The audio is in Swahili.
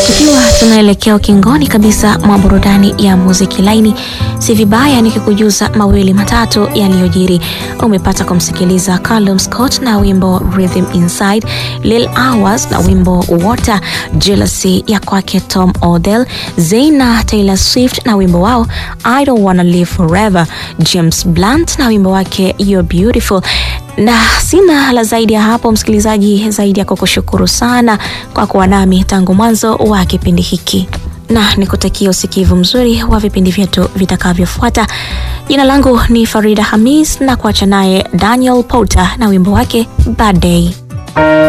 Tukiwa tunaelekea ukingoni kabisa mwa burudani ya muziki laini, si vibaya nikikujuza mawili matatu yaliyojiri. Umepata kumsikiliza Callum Scott na wimbo Rhythm Inside, Lil Hours na wimbo Water, Jealousy ya kwake Tom Odell, Zayn na Taylor Swift na wimbo wao I Don't Wanna Live Forever, James Blunt na wimbo wake You're Beautiful na sina la zaidi ya hapo, msikilizaji, zaidi ya kukushukuru sana kwa kuwa nami tangu mwanzo wa kipindi hiki, na nikutakia usikivu mzuri wa vipindi vyetu vitakavyofuata. Jina langu ni Farida Hamis na kuacha naye Daniel Porter na wimbo wake Bad Day.